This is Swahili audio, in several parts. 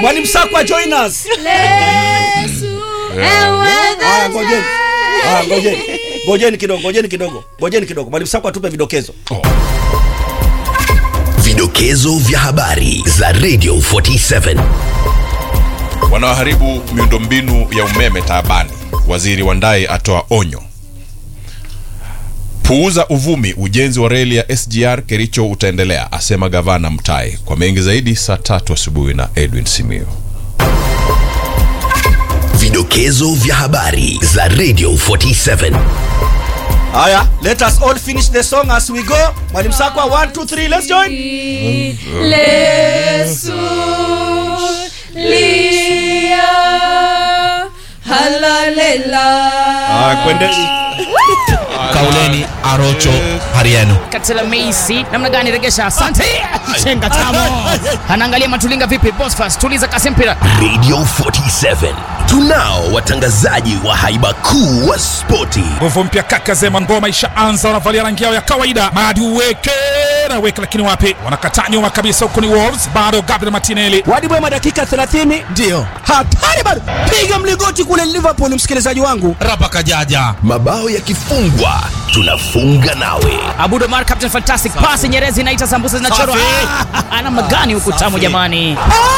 Mwalimu Sakwa join us. Ah, ngojeni. Ah, ngojeni. Ngojeni kidogo, ngojeni kidogo. Ngojeni kidogo. Mwalimu Sakwa atupe vidokezo. Vidokezo vya habari za Radio 47. Wanaoharibu miundombinu ya umeme taabani. Waziri Wandayi atoa onyo. Puuza uvumi, ujenzi wa reli ya SGR Kericho utaendelea, asema gavana Mutahi. Kwa mengi zaidi, saa tatu asubuhi na Edwin Simio. Vidokezo vya habari za Radio 47. Haya, let us all finish the song as we go. Mwalimu Sakwa 1 2 3 let's join. Lesu lia halalela Ah, kwendeni. Kauleni Arocho Hariano. Katela Meisi namna gani regesha? Asante. Chenga tamo. Anaangalia Matulinga vipi? Bosfas tuliza kasi mpira. Radio 47. Tunao watangazaji wa haiba kuu wa spoti. nguvu mpya kaka zema ngoma ishaanza wanavalia rangi yao ya kawaida madi uweke na weke lakini wapi wanakataa nyuma kabisa huko ni wolves bado gabriel martinelli Wadi Bwema dakika 30. Ndio. Hatari bado. Piga mligoti kule Liverpool msikilizaji wangu. Rapa Kajaja. Mabao yakifungwa, tunafunga nawe. Abudo Mar Captain Fantastic pass Nyerezi inaita sambusa zinachorwa. Ah, Namna gani huku tamu jamani?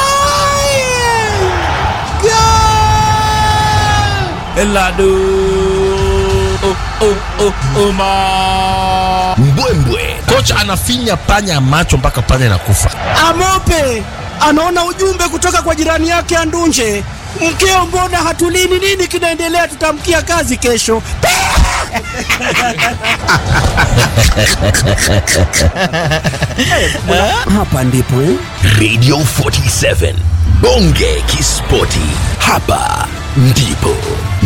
Eladu. Oh, oh, oh, Oma. Mbwembwe Kocha anafinya panya macho mpaka panya inakufa. Amope anaona ujumbe kutoka kwa jirani yake Andunje. Mkeo, mbona hatulini? Nini kinaendelea? Tutamkia kazi kesho. Hapa ndipo eh? Radio 47. Bonge Kispoti. Hapa ndipo